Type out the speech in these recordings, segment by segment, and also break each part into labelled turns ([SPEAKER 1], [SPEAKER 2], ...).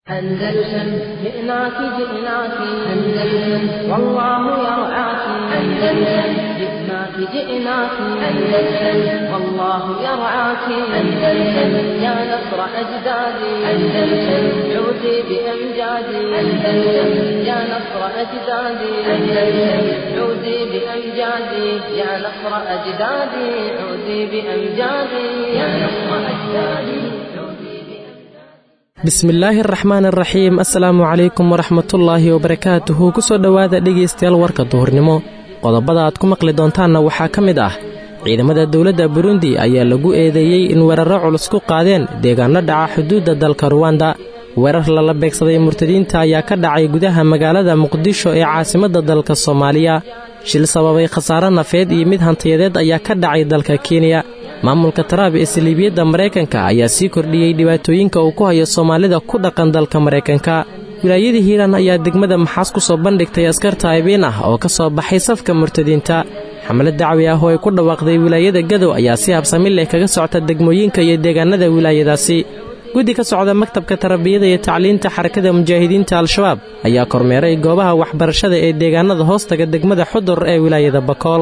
[SPEAKER 1] أندلسن جئناك جئناك أندلسن والله يرعاك أندلسن جئناك جئناك أندلسن والله يرعاك أندلسن يا نصر أجدادي أندلسن عودي بأمجادي أندلسن يا نصر أجدادي أندلسن عودي بأمجادي يا نصر أجدادي عودي بأمجادي يا نصر أجدادي
[SPEAKER 2] bismillaahi araxmaan araxiim assalaamu calaykum waraxmatullaahi wabarakaatuhu ku soo dhowaada dhegaystayaal warka duhurnimo qodobada aad ku maqli doontaanna waxaa ka mid ah ciidamada dowladda burundi ayaa lagu eedeeyey in weerarro culus ku qaadeen deegaanno dhaca xuduudda dalka ruwanda weerar lala beegsaday murtadiinta ayaa ka dhacay gudaha magaalada muqdisho ee caasimadda dalka soomaaliya shil sababay khasaare nafeed iyo mid hantiyadeed ayaa ka dhacay dalka kenya maamulka taraab ee saliibiyadda maraykanka ayaa sii kordhiyey dhibaatooyinka uu ku hayo soomaalida ku dhaqan dalka maraykanka wilaayadii hiiraan ayaa degmada maxaas ku soo bandhigtay askarta aybiin ah oo ka soo baxay safka murtadiinta xamlad dacwi ah oo ay ku dhawaaqday wilaayada gadow ayaa si habsami leh kaga socta degmooyinka iyo deegaanada wilaayadaasi guddi ka socda maktabka tarbiyada iyo tacliinta xarakada mujaahidiinta al-shabaab ayaa kormeeray goobaha waxbarashada ee deegaanada hoostaga degmada xudur ee wilaayada bakool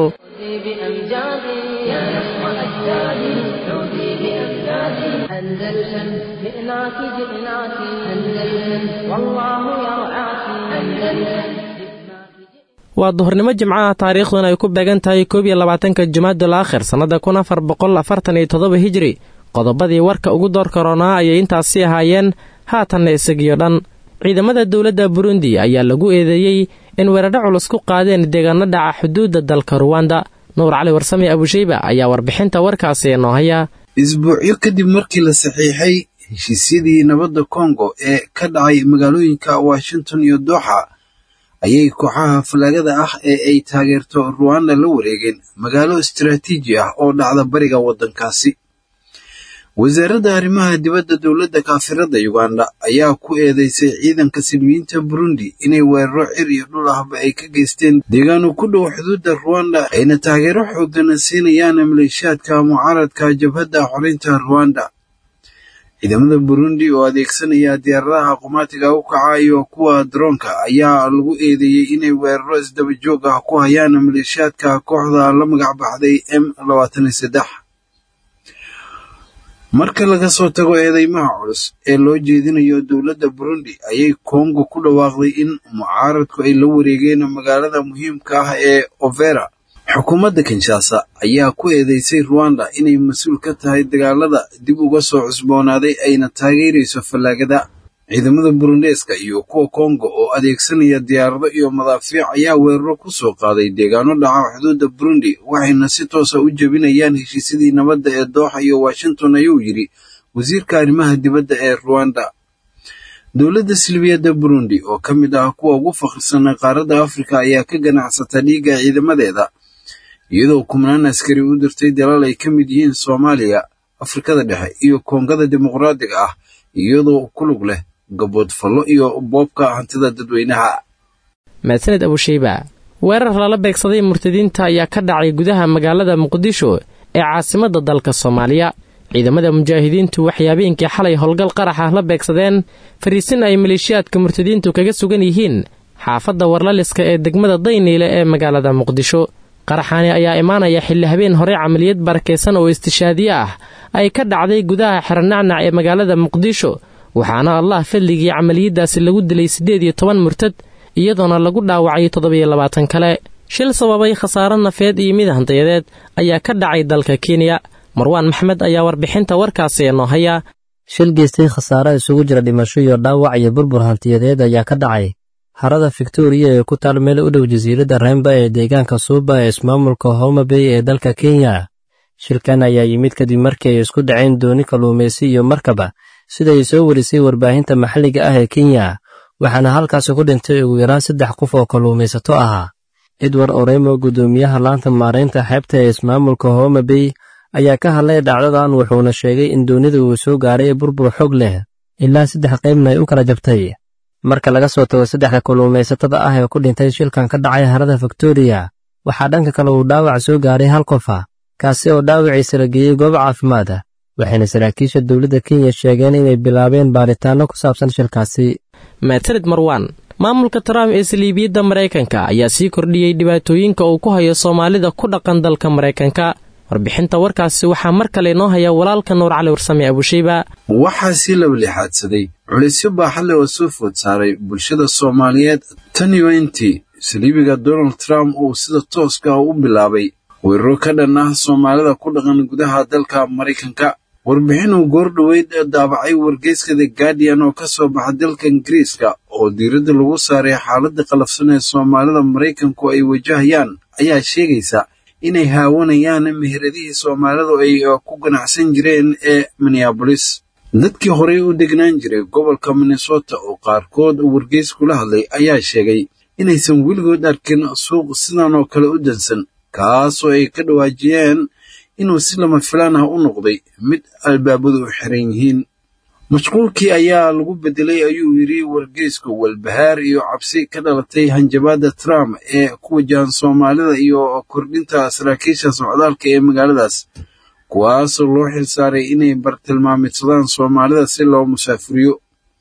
[SPEAKER 1] أندلسن جئناك جئناك أندلسن والله يرعاك أندلسن
[SPEAKER 2] waa duhurnimo jimcaha taariikhduna ay ku beegan tahay koob iyo labaatanka jumaadul aakhir sannada kun afar boqol afartan iyo toddoba hijri qodobadii warka ugu door karoonaa ayay intaasi ahaayeen haatanna isagiyo dhan ciidamada dowladda burundi ayaa lagu eedeeyey in weerarho culus ku qaadeen deegaano dhaca xuduudda dalka ruwanda nuur cali warsame abusheyba ayaa warbixinta warkaasi noo haya
[SPEAKER 3] isbuucyo kadib markii la saxiixay heshiisyadii nabadda kongo ee ka dhacay magaalooyinka washington iyo dooxa ayay kooxaha falaagada ah ee ay taageerto ruwanda la wareegeen magaalo istaraatiiji ah oo dhacda bariga waddankaasi wasaaradda arrimaha dibadda dowladda kaafirada uganda ayaa ku eedeysay ciidanka silmiyiinta burundi inay weeraro cir iyo dhul ahba ay ka geysteen deegaano ku dhow xuduudda ruwanda ayna taageero xoogana siinayaan maleeshiyaadka mucaaradka jabhadda xoreynta ruwanda ciidamada burundi oo adeegsanaya diyaaradaha qumaatiga u kaca iyo kuwa daroonka ayaa lagu eedeeyey inay weeraro isdaba joog ah ku hayaan maleeshiyaadka kooxda la magac baxday m labaatan iyo saddex marka laga soo tago eedeymaha culus ee loo jeedinayo dowladda burundi ayay kongo ku dhawaaqday in mucaaradku ay la wareegeen magaalada muhiimka ah ee overa xukuumadda kinshasa ayaa ku eedeysay ruwanda inay mas-uul ka tahay dagaalada dib uga soo cusboonaaday ayna taageerayso fallaagada ciidamada burundeeska iyo kuwa kongo oo adeegsanaya diyaarado iyo madaafiic ayaa weeraro ku soo qaaday deegaano dhaca xuduudda burundi waxayna si toosa u jebinayaan heshiisyadii nabadda ee dooxa iyo washington ayuu yidhi wasiirka arrimaha dibadda ee ruwanda dowladda silbiyadda burundi oo ka mid ah kuwa ugu fakhrisan qaaradda afrika ayaa ka ganacsata dhiigga ciidamadeeda iyadoo kumnaan askari u dirtay dalal ay ka mid yihiin soomaaliya afrikada dhexe iyo koongada dimuqraadiga ah iyadoo ku lug leh gaboodfallo iyo boobka hantida dadweynaha
[SPEAKER 2] mahadsaned abusheyba weerar lala beegsaday murtadiinta ayaa ka dhacay gudaha magaalada muqdisho ee caasimadda dalka soomaaliya ciidamada mujaahidiintu waxay habeenkii xalay howlgal qarax ah la beegsadeen fariisin ay maleeshiyaadka murtadiintu kaga sugan yihiin xaafadda warlaliska ee degmada dayniile ee magaalada muqdisho qaraxaani ayaa imaanaya xilli habeen hore camaliyad barakaysan oo istishaadiye ah ay ka dhacday gudaha xeranacnac ee magaalada muqdisho waxaana allah fadligii camaliyaddaasi lagu dilay siddeed iyo toban murtad iyadoona lagu dhaawacay toddobiyo labaatan kale shil sababay khasaaro nafeed iyo mid hantayadeed ayaa ka dhacay dalka kenya marwaan maxmed ayaa warbixinta warkaasi noo haya
[SPEAKER 4] shil geystay khasaare isugu jira dhimasho iyo dhaawac iyo burbur hantiyadeed ayaa ka dhacay harada victoriya ee ku taal meel u dhow jasiiradda remba ee deegaanka suuba ee ismaamulka homabey ee dalka kenya shilkan ayaa yimid kadib markii ay isku dhaceen dooni kalluumaysi iyo markaba siday soo warisay warbaahinta maxalliga ah ee kenya waxaana halkaasi ku dhintay ugu yaraan saddex qof oo kalluumaysato ahaa edward oremo guddoomiyaha laanta maaraynta xeebta ee ismaamulka homabey ayaa ka hadlay dhacdadan wuxuuna sheegay in doonida uu soo gaaray burbur xoog leh ilaa saddex qaybna ay u kala jabtay marka laga soo tago saddexda kalluumaysatada ah ee ku dhintay shilkan ka dhacay harada victoriya waxaa dhanka kale uu dhaawac soo gaaray hal qofa kaasi oo dhaawiciisa la geeyey goob caafimaad waxayna saraakiisha dowladda kenya sheegeen inay bilaabeen baaritaanno ku saabsan shilkaasi
[SPEAKER 2] maasanid marwan maamulka trump ee saliibiyadda maraykanka ayaa sii kordhiyey dhibaatooyinka uu ku hayo soomaalida ku dhaqan dalka maraykanka warbixinta warkaasi waxaa mar kale inoo haya walaalka nuur cali warsame abusheyba
[SPEAKER 3] waxaa sii labalixaadsaday culisyo baaxadle oo soo food saaray bulshada soomaaliyeed tan iyo intii saliibiga donald trump uu sida tooska ah u bilaabay weeraro ka dhan ah soomaalida ku dhaqan gudaha dalka maraykanka warbixin uu goordhoweyd daabacay wargeyska the guardian oo ka soo baxa dalka ingiriiska oo diiradda lagu saaray xaaladda qalafsan ee soomaalida maraykanku ay wajahayaan ayaa sheegaysa inay haawanayaan meheradihii soomaalidu ay ku ganacsan jireen ee minneabolis dadkii horey u degnaan jiray gobolka minnesota oo qaarkood wargeys kula hadlay ayaa sheegay inaysan weligood arkin suuq sidan oo kale u dansan kaasoo ay ka dhawaajiyeen inuu si lama filaan ah u noqday mid albaabadu u xiran yihiin mashquulkii ayaa lagu bedelay ayuu yidhi wargeysku walbahaar iyo cabsi ka dhalatay hanjabaadda trump ee ku wajahan soomaalida iyo kordhinta saraakiisha socdaalka ee magaaladaas kuwaasoo loo xilsaaray inay bartilmaamidsadaan soomaalida si loo musaafuriyo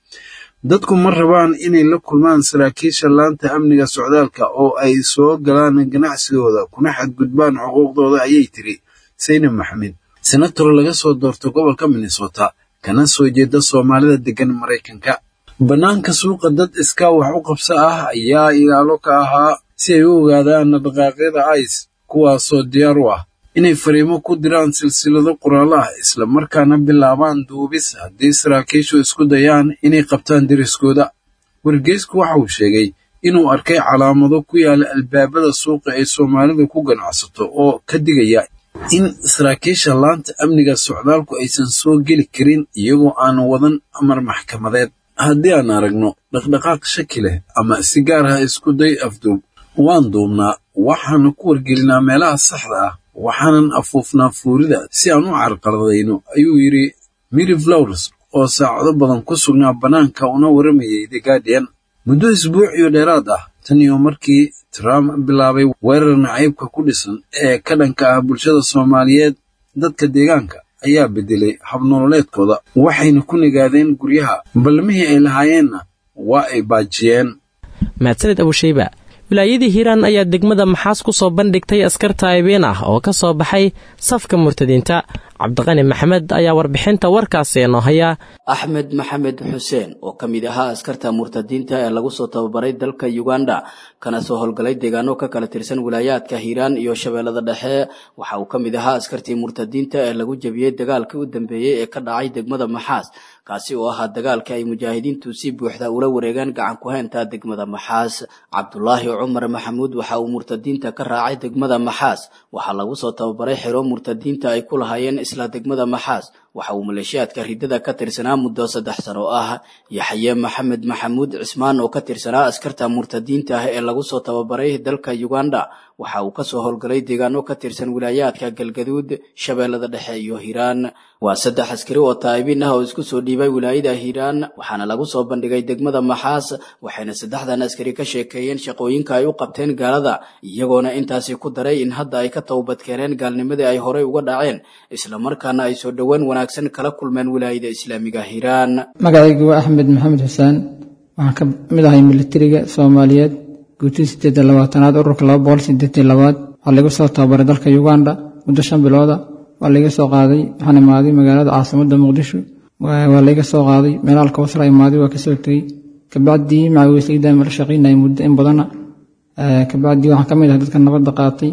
[SPEAKER 3] dadku ma rabaan inay la kulmaan saraakiisha laanta amniga socdaalka oo ay soo galaan ganacsigooda kuna xadgudbaan xuquuqdooda ayay tiri saynab maxamed senator laga soo doorto gobolka minnesota kana soo jeeda soomaalida deggan maraykanka bannaanka suuqa dad iskaa wax u qabso ah ayaa ilaalo ka ahaa si ay u ogaadaan dhaqaaqyada ice kuwaasoo diyaar u ah inay fariimo ku diraan silsilado qoraallo ah isla markaana bilaabaan duubis haddii saraakiishu isku dayaan inay qabtaan deriskooda wargeysku waxa uu sheegay inuu arkay calaamado ku yaala albaabada suuqa ay soomaalidu ku ganacsato oo ka digaya in saraakiisha laanta amniga socdaalku aysan soo geli karin iyagoo aan wadan amar maxkamadeed haddii aan aragno dhaqdhaqaaq shaki leh ama si gaar ah isku day afduub waan duubnaa waxaanu ku wargelinaa meelaha saxda ah waxaanan afuufnaa fuurida si aan u carqaladayno ayuu yidhi miri flowers oo saacado badan ku sugnaa bannaanka una waramayay the guardian muddo isbuuc iyo dheeraad ah tan iyo markii trump bilaabay weerar nacaybka ku dhisan ee ka dhanka ah bulshada soomaaliyeed dadka deegaanka ayaa bedelay habnololeedkooda waxayna ku nigaadeen guryaha balmihii ay lahaayeenna waa ay baajiyeen
[SPEAKER 2] mahadsaned abusheyba wilaayadii hiiraan ayaa degmada maxaas ku soo bandhigtay askar taayibeen ah oo ka soo baxay safka murtadiinta cabdiqani maxamed ayaa warbixinta warkaasi inoo haya
[SPEAKER 5] axmed maxamed xuseen oo ka mid ahaa askarta murtadiinta ee lagu soo tababaray dalka uganda kana soo howlgalay deegaano ka kala tirsan wilaayaadka hiiraan iyo shabeellada dhexe waxa uu ka mid ahaa askartii murtadiinta ee lagu jebiyey dagaalkii u dambeeyey ee ka dhacay degmada maxaas kaasi oo ahaa dagaalkii ay mujaahidiintu si buuxda ula wareegeen gacan ku haynta degmada maxaas cabdulaahi cumar maxamuud waxa uu murtadiinta ka raacay degmada maxaas waxaa lagu soo tababaray xero murtadiinta ay ku lahaayeen isla degmada maxaas waxa uu maleeshiyaadka ridada ka tirsanaa muddo saddex sano ah yaxye maxamed maxamuud cismaan oo ka tirsanaa askarta murtadiinta ah ee lagu soo tababaray dalka uganda waxa uu kasoo howlgalay deegaano ka tirsan wilaayaadka galgaduud shabeellada dhexe iyo hiiraan waa saddex askari oo taa'ibin ah oo isku soo dhiibay wilaayada hiiraan waxaana lagu soo bandhigay degmada maxaas waxayna saddexdan askari ka sheekeeyeen shaqooyinka ay u qabteen gaalada iyagoona intaasi ku daray in hadda ay ka towbadkeeneen gaalnimadii ay horey uga dhaceen islamarkaana ay soo dhowaan wanaagsan kala kulmeen wilaayada islaamiga hiiraan
[SPEAKER 6] magacaygu waa axmed maxamed xuseen waxaan ka mid ahay militariga soomaaliyeed guutii sideed iyo labaatanaad ururka laba boqol sideed iyo labaad waxaa laga soo tababaray dalka uganda muddo shan bilooda waa layga soo qaaday waxaan imaaday magaalada caasimadda muqdisho waa layga soo qaaday meelaha alkawsara imaaday waa kasoo tegey kabacdii macawiisayda mala shaqaynayay muddo in badana kabacdii waxaan ka mid ahay dadka nabadda qaatay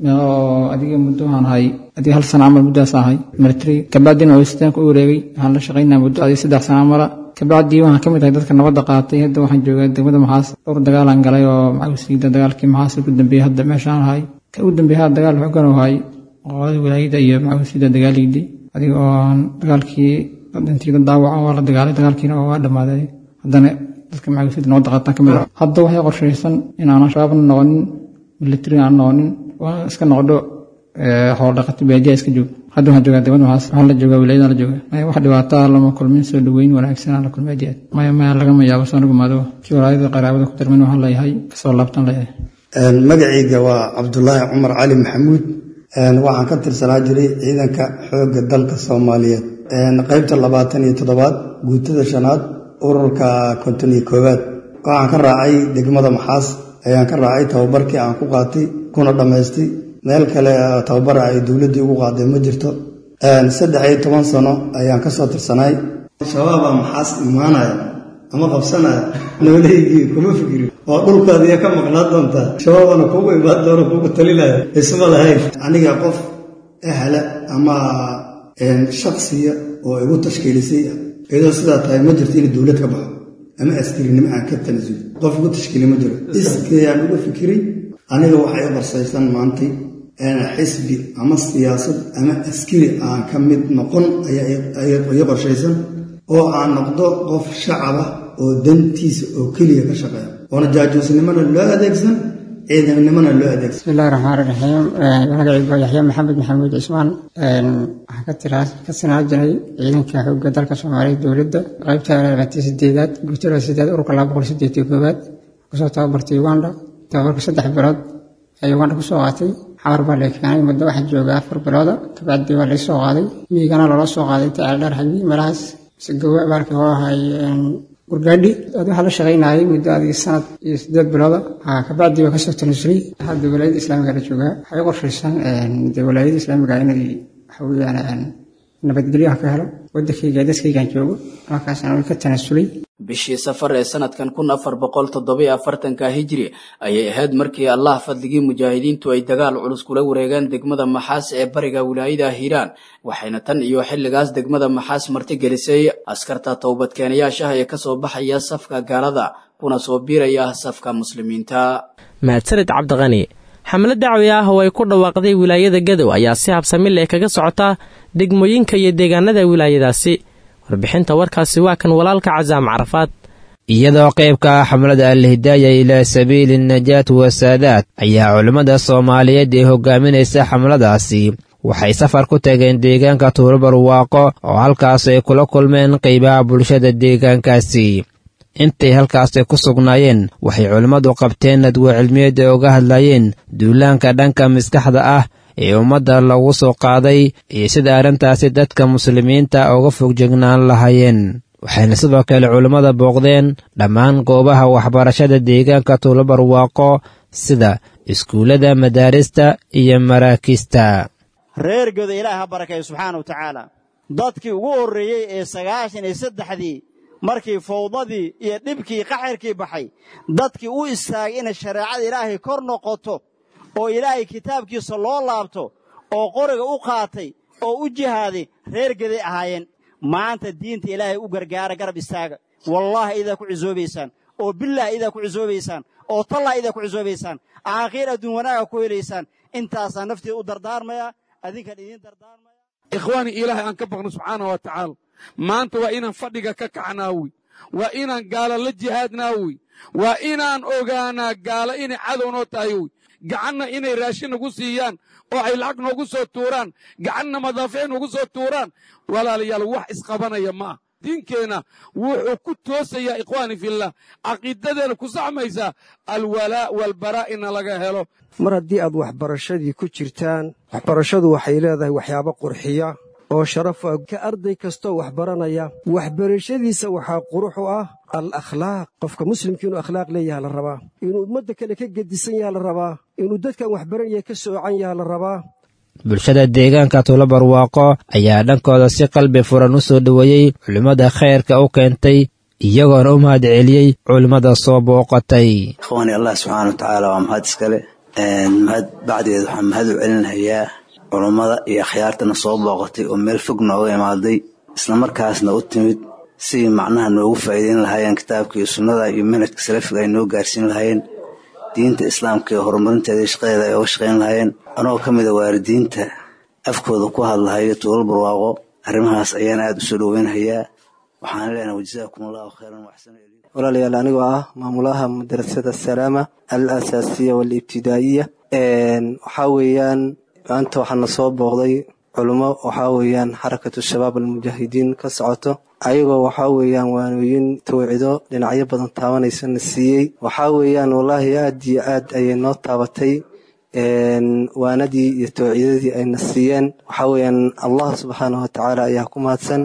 [SPEAKER 6] oo adiga muddo waxaan ahay adiga hal sana camal muddaas ahay militariga kabacdii macawiistaanka u wareegay waxaan la shaqaynaya muddo adiga saddex sana camala kabacdii waxaan ka mid ahay dadka nabadda qaatay hadda waxaan joogaa degmada maxaas dhowr dagaalaan galay oo macawiisayda dagaalkii maxaas ugu dambeeyey hadda meeshaan ahay ka ugu dambeeyey hadda dagaal xoogan oo ahay qolada wilaayada iyo macawiisayda dagaalayday adiga oo dagaalkii dhintiida daawaca waa la dagaalay dagaalkiina waa dhammaaday haddana dadka macawiisayda nabadda qaataan ka mid ah hadda waxay qorshaysan in aanan shabaabna noqonin militari aan noqonin waa iska noqdo xoolo dhaqato baadiya iska joog hadda waxaan joogaa degmada maxaas waxaan la joogaa wilaayadaan la joogaa maya wax dhibaato ah lama kulmin soo dhaweyn wanaagsan aan la kulmay aad maya maya lagama yaabo soo nagu maado kii walaayada qaraabada ku darmin waxaan leeyahay kasoo laabtan leeyahay
[SPEAKER 7] magacayga waa cabdulaahi cumar cali maxamuud waxaan ka tirsanaa jiray ciidanka xoogga dalka soomaaliyeed qaybta labaatan iyo toddobaad guutada shanaad ururka konton iyo koowaad waxaan ka raacay degmada maxaas ayaan ka raacay tababarkii aan ku qaatay kuna dhammaystay meel kale tababara ay dowladdii ugu qaaday ma jirto saddex iyo toban sano ayaan ka soo tirsanaay shabaabaa maxaas imaanaya ama qabsanaya noolaygii kuma fikirin oo dhulkaadiya ka maqnaa doontaa shabaabana kugu imaan doona kugu talinaya isma lahayn aniga qof ehla ama shaksiya oo igu tashkiilisay iyadoo sidaa tahay ma jirto inay dowlad ka baxo ama askarinimo aan ka tanasulo qof igu tashkiili ma jiro iskayaan uga fikiray aniga waxay qorsaysan maantay xisbi ama siyaasad ama askari aan ka mid noqon ayaa qorshaysan oo aan noqdo qof shacaba oo dantiisa oo keliya ka shaqeeya oona jaajuusnimona loo adeegsan ciidamnimona loo adeegsan
[SPEAKER 6] bismillahi raxmaan raxiim magacaygu yaxya maxamed maxamuud cismaan waxaan ka tiraa ka sinaa jiray ciidanka xoogga dalka soomaaliya dowladda qaybta labaatan sideedaad guutada sideed ururka laba boqol sideed iyo koowaad kusoo tababartay uganda tababarka saddex bilood ayaa uganda kusoo qaatay xamar baa la keenay muddo waxaa jooga afar bilooda kabacdii waa laysoo qaaday miigana loola soo qaaday inta ceeldheer xagii meelahaas gawa baalkii hoo ahay gurgaadhi waxaa la shaqaynayay muddo adig sanad iyo sideed bilooda kabacdii waa kasoo tanasulay hadda walaayada islaamiga la joogaa waxay qorshaysan de walaayada islaamiga inay waxa weeyaan nabadgelyo ka helo wadankayga dadkaygaan joogo markaasna way ka tanasulay
[SPEAKER 5] bishii safar ee sanadkan kun afar boqol toddobiyo afartanka hijri ayay ahayd markii allah fadligii mujaahidiintu ay dagaal culus kula wareegaan degmada maxaas ee bariga wilaayada hiiraan waxayna tan iyo xilligaas degmada maxaas martigelisay askarta towbadkeenayaashaha ee kasoo baxaya safka gaalada kuna soo biiraya safka muslimiinta
[SPEAKER 2] mahadsanid cabdiqani xamlad dacwi ah oo ay ku dhawaaqday wilaayada gadow ayaa si habsami leh kaga socota degmooyinka iyo deegaanada wilaayadaasi warbixinta warkaasi waa kan walaalka casaam carafaad
[SPEAKER 8] iyadoo qaybka ah xamlada alhidaaya ilaa sabiili najaat wasaadaad ayaa culimmada soomaaliyeed ee hogaaminaysa xamladaasi waxay safar ku tageen deegaanka tuurubarwaaqo oo halkaas ay kula kulmeen qaybaha bulshada deegaankaasi intay halkaasi ku sugnaayeen waxay culimmadu qabteen nadwo cilmiyeed ee uga hadlayeen duulaanka dhanka maskaxda ah ee ummadda lagu soo qaaday iyo sida arrintaasi dadka muslimiinta uga fogjegnaan lahaayeen waxayna sidoo kale culimmada booqdeen dhammaan goobaha waxbarashada deegaanka tuulabarwaaqo sida iskuullada madaarista iyo maraakiista
[SPEAKER 9] reer goda ilaah ha barakeeyo subxaana wa tacaala dadkii ugu horreeyey ee sagaashan iyo saddexdii markii fawdadii iyo dhibkii qaxirkii baxay dadkii u istaagay inay shareecada ilaahay kor noqoto oo ilaahay kitaabkiisa loo laabto oo qoriga u qaatay oo u jihaaday reer geday ahaayeen maanta diinta ilaahay u gargaara garab istaaga wallaahi idaa ku cisoobaysaan oo bilaah idaa ku cisoobaysaan oo tallah idaa ku cisoobaysaan aakhiir adduun wanaaga ku helaysaan intaasaa nafteeda u dardaarmaya adinkan idiin dardaarmaya
[SPEAKER 10] ikhwaani ilaahay aan ka baqno subxaana wa tacaala maanta waa inaan fadhiga ka kacnaawi waa inaan gaalo la jihaadnaawi waa inaan ogaanaa gaalo inay cadow noo tahay wy gacanna inay raashin nagu siiyaan oo ay lacag noogu soo tuuraan gacanna madaafiic noogu soo tuuraan walaalayaal wax isqabanaya ma ah diinkeenna wuxuu ku toosayaa ikhwaani fillah caqiidadeena ku saxmaysaa alwalaa walbaraa ina laga helo
[SPEAKER 11] mar haddii aad waxbarashadii ku jirtaan waxbarashadu waxay leedahay waxyaabo qurxiya oo sharaf ah ka arday kastoo wax baranaya waxbarashadiisa waxaa qurux u ah al akhlaaq qofka muslimka inuu akhlaaq leeyaha la rabaa inuu ummadda kale ka gedisan yaha la rabaa inuu dadkan waxbaranaya ka soocan yaha la rabaa
[SPEAKER 8] bulshada deegaanka tuulabarwaaqo ayaa dhankooda si qalbi furan u soo dhoweeyey culimmada khayrka u keentay iyagoona u mahad celiyey culimmada soo booqatay
[SPEAKER 12] ikhwaani allah subxaana wa tacaala waa mahad iskale mahad bacdeed waxaan mahad u celinhayaa culummada iyo akhyaartana soo booqatay oo meel fog nooga imaaday islamarkaasna u timid sidii macnaha noogu faa'iideyn lahaayeen kitaabka iyo sunnada iyo manhajka salafiga ay noo gaarsiin lahaayeen diinta islaamka iyo horumarinteeda iyo shaqadeeda ay oga shaqayn lahaayeen anagoo ka mida waalidiinta afkooda ku hadlahayo tuulal barwaaqo arrimahaas ayaan aad u soo dhoweynhayaa waxaan leenahay wajazaakum allahu khayran waxsan
[SPEAKER 13] walaalayaal anigoo ah maamulaha madrasada salaama al asaasiya waalibtidaa'iya waxaa weeyaan maanta waxaana soo booqday culummo waxaa weeyaan xarakatu shabaab almujaahidiin ka socoto ayagoo waxaa weeyaan waanooyin tawcido dhinacyo badan taabanaysana siiyey waxaa weeyaan wallaahi aad iyo aad ayay noo taabatay waanadii iyo towciidadii ayna siiyeen waxaa weeyaan allah subxaanahu watacaala ayaa ku mahadsan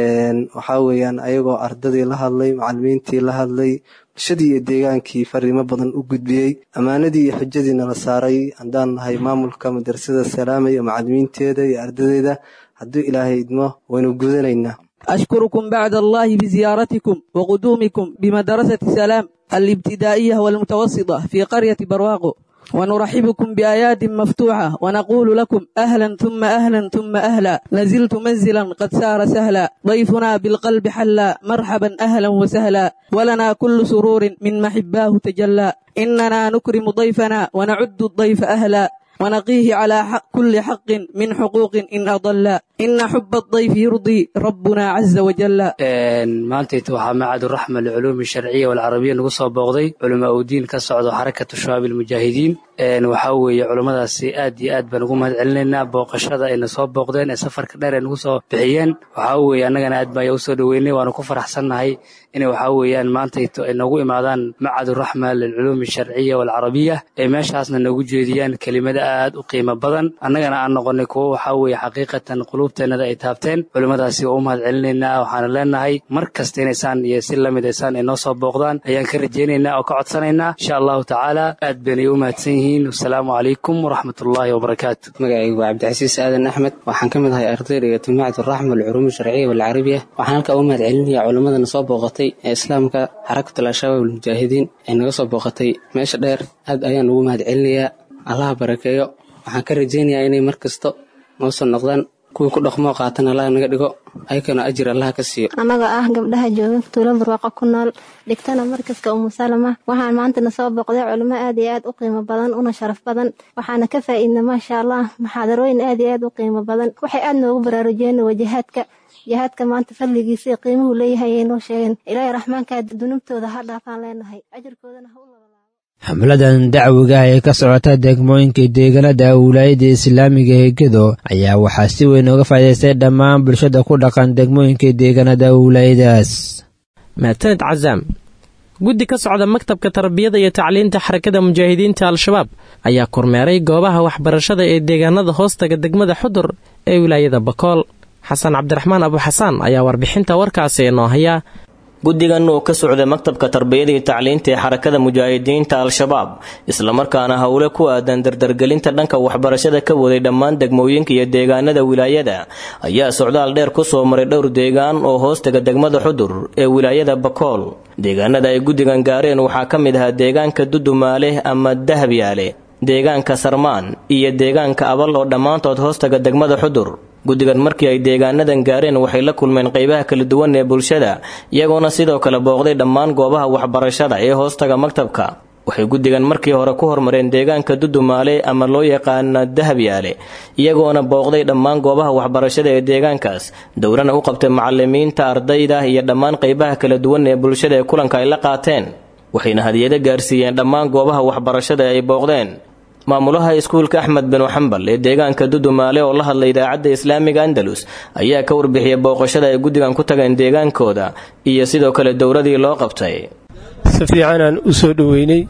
[SPEAKER 13] waxaa weeyaan ayagoo ardadii la hadlay macalimiintii la hadlay bulshadii iyo deegaankii fariimo badan u gudbiyey ammaanadii iyo xujadiina la saaray haddaan nahay maamulka madrasada salaama iyo macalimiinteeda iyo ardadeeda hadduu ilaahay idmo waynu gudanaynaa
[SPEAKER 14] أشكركم بعد الله بزيارتكم وقدومكم بمدرسة سلام الابتدائية والمتوسطة في قرية برواقو ونرحبكم بآيات مفتوحة ونقول لكم أهلا ثم أهلا ثم أهلا نزلت منزلا قد سار سهلا ضيفنا بالقلب حلا مرحبا أهلا وسهلا ولنا كل سرور من محباه تجلى إننا نكرم ضيفنا ونعد الضيف أهلا ونقيه على حق كل حق من حقوق إن أضل إن حب الضيف يرضي ربنا عز وجل
[SPEAKER 15] maantayta waxaa macaduraxma liculuumi sharciya walcarabiya nagu soo booqday culamaa u diin ka socdo xarakatu shabaab ilmujaahidiin waxaa weeye culummadaasi aad iyo aad baan ugu mahad celinaynaa booqashada ayna soo booqdeen ee safarka dheer ay nagu soo bixiyeen waxaa weeye annagana aad baan usoo dhoweynay waanu ku faraxsannahay inay waxaa weeyaan maantayto ay noogu imaadaan macaduraxma lilculuumi sharciya walcarabiya ee meeshaasna noogu jeediyaan kelimada aad u qiimo badan annagana aan noqonay kuwo waxaa weeye xaqiiqatan quluubteennada ay taabteen culimmadaasi waa u mahad celinaynaa waxaana leenahay mar kasta inaysaan iyo si lamid aysaan ay noo soo booqdaan ayaan ka rajaynaynaa oo ka codsanaynaa insha allahu tacaala aad baynay u mahadsan yihiin wasalaamu calaykum waraxmatullaahi wabarakaatu
[SPEAKER 16] magacaygu waa cabdicasiis aadan axmed waxaan ka mid ahay ardayda iyo timacatu raxma alculuumi sharciya walcarabiya waxaan halkaa u mahad celinayaa culimmadana soo booqatay ee islaamka xarakatul al-shabaab almujaahidiin ee naga soo booqatay meesha dheer aad ayaan ugu mahad celinayaa allaha barakeeyo waxaan ka rajaynayaa inay mar kasto noo soo noqdaan kuwii ku dhaqmoo qaatan allaha naga dhigo ayakana ajir allaha ka siiyo
[SPEAKER 17] annaga ah gabdhaha jooga tuulo barwaaqo ku nool dhigtana markaska umu salama waxaan maantana soo booqday culimo aad iyo aad u qiimo badan una sharaf badan waxaana ka faa'iidna maasha allah muxaadarooyin aad iyo aad u qiimo badan waxay aad noogu baraarujiyeen wajahaadka jihaadka maanta fadligiisa iyo qiimuhu leeyahay ay noo sheegeen ilaahay raxmaanka dunubtooda ha dhaafaan leenahay ajirkoodana ha u
[SPEAKER 8] xamladan dacwiga ee ka socota degmooyinka deegaanada wilaayada islaamiga ee gedo ayaa waxaa si weyn uga faa'idaystay dhammaan bulshada ku dhaqan degmooyinka deegaanada wilaayadaas
[SPEAKER 2] mahadsaned casaam guddi ka socda maktabka tarbiyada iyo tacliinta xarakada mujaahidiinta al-shabaab ayaa kormeeray goobaha waxbarashada ee deegaanada hoostaga degmada xudur ee wilaayada bakool xasan cabdiraxmaan abuxasaan ayaa warbixinta warkaasi inoo haya
[SPEAKER 18] guddigan oo ka socda maktabka tarbiyada iyo tacliinta ee xarakada mujaahidiinta al-shabaab islamarkaana howle ku aadan dardargelinta dhanka waxbarashada ka waday dhammaan degmooyinka iyo deegaanada wilaayada ayaa socdaal dheer ku soo maray dhowr deegaan oo hoostaga degmada xudur ee wilaayada bakool deegaanada ay guddigan gaareen waxaa ka mid ahaa deegaanka dudumaale ama dahabyaale deegaanka sarmaan iyo deegaanka abal oo dhammaantood hoostaga degmada xudur guddigan markii ay deegaanadan gaareen waxay la kulmeen qaybaha kala duwan ee bulshada iyagoona sidoo kale booqday dhammaan goobaha waxbarashada ee hoostaga maktabka waxay guddigan markii hore ku hormareen deegaanka dudumaale ama loo yaqaana dahabyaale iyagoona booqday dhammaan goobaha waxbarashada ee deegaankaas dowlana u qabtay macalimiinta ardayda iyo dhammaan qaybaha kala duwan ee bulshada ee kulanka ay la qaateen waxayna hadiyado gaarsiiyeen dhammaan goobaha waxbarashada ay booqdeen maamulaha iskuulka axmed binu xambal ee deegaanka dudumaale oo la hadlay idaacadda islaamiga andalus ayaa ka warbixiyay booqashada ay guddigan ku tageen deegaankooda iyo sidoo kale dowladii loo qabtay
[SPEAKER 19] si fiicanaan u soo dhoweynay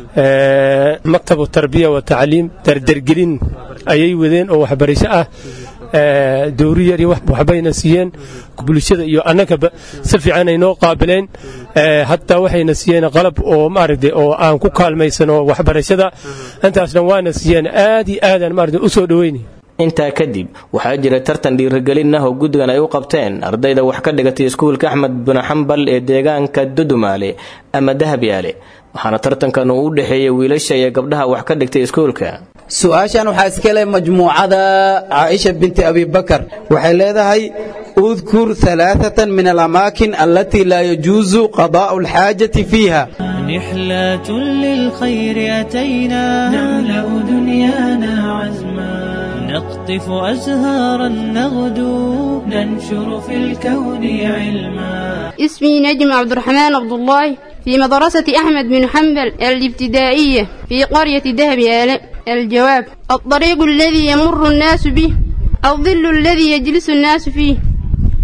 [SPEAKER 19] maktabu tarbiya wa tacliim dardargelin ayay wadeen oo waxbarasho ah dowri yar iyo waxbayna siiyeen bulshada iyo annagaba si fiican ay noo qaabileen hataa waxayna siiyeen qalab oo maaragtay oo aan ku kaalmaysano waxbarashada intaas dhan waana siiyeen aad iyo aadaan maaragtay u soo dhoweynay
[SPEAKER 18] intaa kadib waxaa jira tartan dhiirigelin ah oo guddigan ay u qabteen ardayda wax ka dhigatay iskuulka axmed binu xambal ee deegaanka dudumaale ama dahabyaale waxaana tartankan uu u dhexeeyey wiilasha iyo gabdhaha wax ka dhigtay iskuulka
[SPEAKER 20] su-aashan waxaa iska leh majmuucada caaisha binti abibakar waxay leedahay udkur alaaثatan min alamaakin alatii laa yajuusu qadaa'u alxaajati fiiha
[SPEAKER 21] نحلة للخير أتينا نملأ دنيانا عزما نقطف أزهارا نغدو ننشر في الكون علما
[SPEAKER 22] اسمي نجم عبد الرحمن عبد الله في مدرسة أحمد بن حنبل الابتدائية في قرية دهب الجواب الطريق الذي يمر الناس به الظل الذي يجلس الناس فيه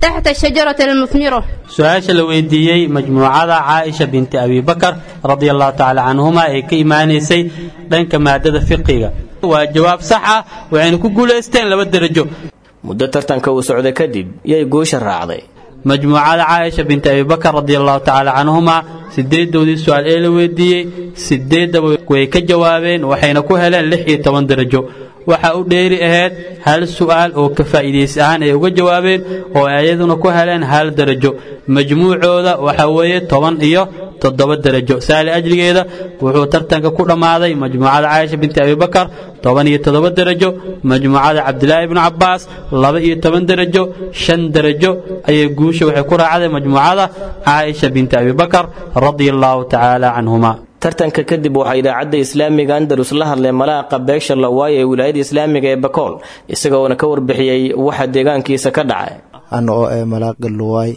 [SPEAKER 22] تحت الشجرة المثمرة
[SPEAKER 1] su-aasha la weydiiyey majmuucada caaisha binti abibakar radia allahu tacaala canhuma ee ka imaanaysay dhanka maadada fiqiga waa jawaab sax ah waxayna ku guulaysteen laba derajo
[SPEAKER 18] muddo tartanka uu socday kadib yay guusha raacday
[SPEAKER 1] majmuucada caaisha binti abibakar radia allahu tacaala canhuma sideedoodii su-aal ee la weydiiyey sideeddaba way ka jawaabeen waxayna ku heleen lix iyo toban derajo waxaa u dheeri ahayd hal su'aal oo ka faa'iidaysi ahaan ay uga jawaabeen oo ayaduna ku heleen hal derajo majmuucooda waxa weeye toban iyo toddoba derajo saali ajligeeda wuxuu tartanka ku dhammaaday majmuucada caaisha binti abibakar toban iyo toddoba derajo majmuucada cabdilaahi ibnu cabbaas laba iyo toban derajo shan derajo ayay guusha waxay ku raacday majmuucada caaisha binti abibakar radia allahu tacaala canhuma
[SPEAKER 18] tartanka kadib waxaa idaacadda islaamiga andalus la hadlay malaaqa beegsha lawaaye ee wilaayada islaamiga ee bakool isagoona ka warbixiyey waxa deegaankiisa ka dhacay
[SPEAKER 4] ana oo ee malaaqa luwaay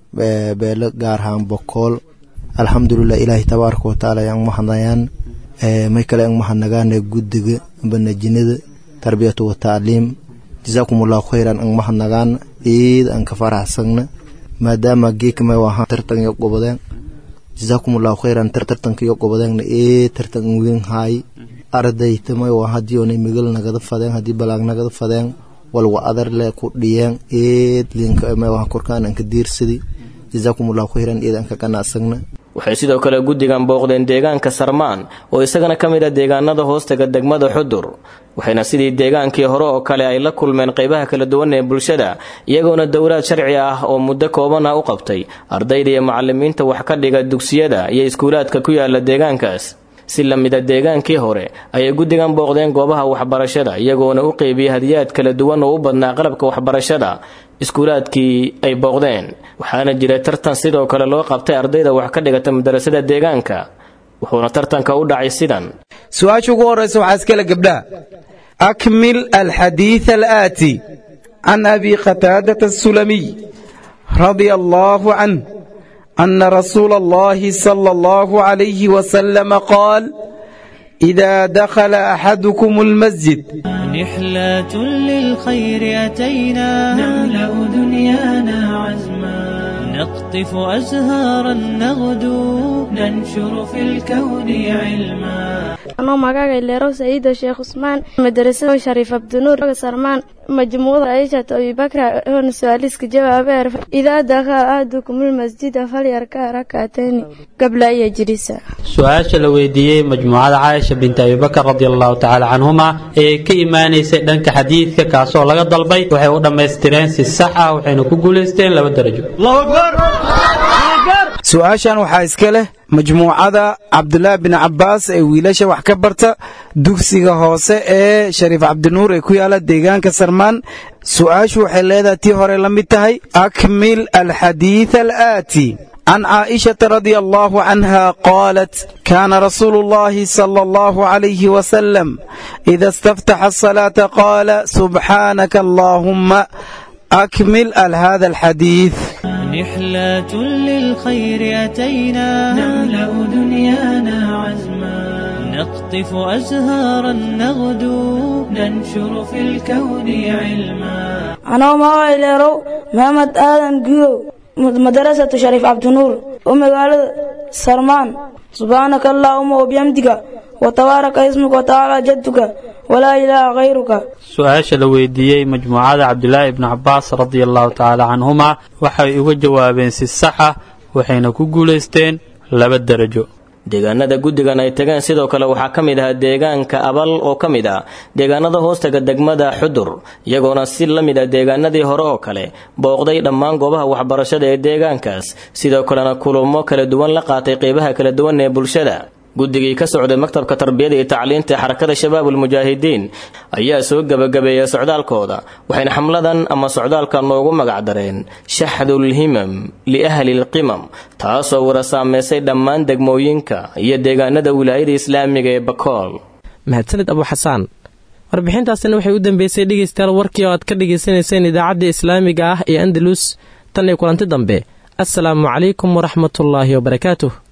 [SPEAKER 4] beelo gaar ahaan bokool alxamdulilah ilaahay tabaaraka watacaala ayaan mahadnayaan may kale aan mahadnagaane guddiga banajinada tarbiyatu wa tacliim jasaakumullahu khayran aan mahadnagaan ciid aan ka faraxsagna maadaama geekmay wahaan tartan iyo gobodeen jasaakumullahu khayran tartartanka iyo gobodeengna ee tartan weyn haay ardaytamay waa haddii oonay migal nagada fadeen haddii balaag nagada fadeen walwa adar le ku dhiyeen eed linka may waa korkaan aan ka diirsadi jasaakumullahu khayran eed aan ka qanacsagna
[SPEAKER 18] waxay sidoo kale guddigan booqdeen deegaanka sarmaan oo isagana ka mid a deegaanada hoostaga degmada xudur waxayna sidii deegaankii hore oo kale ay la kulmeen qaybaha kala duwan ee bulshada iyagoona dowlaad sharci ah oo muddo kooban ah u qabtay ardayda iyo macalimiinta wax ka dhiga dugsiyada iyo iskuulaadka ku yaala deegaankaas si la mida deegaankii hore ayay guddigan booqdeen goobaha waxbarashada iyagoona u qeybiyey hadiyaad kala duwan oo u badnaa qalabka waxbarashada iskuulaadkii ay booqdeen waxaana jiray tartan sidoo kale loo qabtay ardayda wax ka dhigata madarasada deegaanka wuxuuna tartanka u dhacay sidan
[SPEAKER 20] su-aasha ugu horraysa waxaa iskale gabdhaha akmil alxadiid alaati can abi qataadata asulamiy radia allaahu canh ana rasuula allahi sala allahu calayhi wasalama qaal إذا دخل أحدكم المسجد
[SPEAKER 21] رحلة للخير أتينا نملأ دنيانا عزما نقطف أزهارا نغدو ننشر في الكون علما
[SPEAKER 23] anoo magaaga ileerow saciida sheekh cusmaan madarasada shariif abdinuur sarmaan majmuuda aishat abibakra oona su-aaliska jawaabeer idaa dakhala ahadukumul masjida falyarka rakatayni gabla iyo jirisa
[SPEAKER 1] su-aasha la weydiiyey majmuucada caaisha binti abibakar radia allahu tacaala canhuma ee ka imaanaysay dhanka xadiidka kaasoo laga dalbay waxay u dhammaystireen si sax ah waxayna ku guulaysteen laba darajo
[SPEAKER 20] su-aashan waxaa iska leh majmuucada cabdulaahi bin cabbaas ee wiilasha wax ka barta dugsiga hoose ee shariif cabdinuur ee ku yaala deegaanka sarmaan su-aashu waxay leedahay tii hore la mid tahay akmil alxadiid alaati عن عائشة رضي الله عنها قالت كان رسول الله صلى الله عليه وسلم إذا استفتح الصلاة قال سبحانك اللهم أكمل هذا الحديث
[SPEAKER 21] رحلة للخير أتينا نملأ دنيانا عزما نقطف أزهارا نغدو ننشر في الكون علما
[SPEAKER 24] anoo magaca ileerow maxamed aadan gudow madarasatu shariif cabdinuur oo magaalada sarmaan subxaanaka allaahuma wabixamdiga watabaaraka ismuka watacaala jadduka walaa ilaaha khayruka
[SPEAKER 1] su-aasha la weydiiyey majmuucada cabdulaahi ibnu cabbaas radia allahu tacaala canhuma waxay uga jawaabeen si sax ah waxayna ku guulaysteen laba derajo
[SPEAKER 18] deegaanada guddigan ay tageen sidoo kale waxaa ka mid ahaa deegaanka abal oo ka mid ah deegaanada hoostaga degmada xudur iyagoona si la mid ah deegaanadii hore oo kale booqday dhammaan goobaha waxbarashada ee deegaankaas sidoo kalena kulamo kala duwan la qaatay qeybaha kala duwan ee bulshada guddigii ka socday maktabka tarbiyada iyo tacliinta ee xarakada shabaabul mujaahidiin ayaa soo gebagabeeyay socdaalkooda waxayna xamladan ama socdaalka noogu magacdareen shaxdul himam liahli lqimam taasoo wara saameysay dhammaan degmooyinka iyo deegaanada wilaayada islaamiga ee bakool
[SPEAKER 2] mahadsanid abu xasaan warbixintaasina waxay u dambeysay dhegaystayaal warkii oo aad ka dhagaysanayseen idaacadda islaamiga ah ee andalus tan iyo kulanti dambe assalaamu calaykum waraxmatullaahi wabarakaatuh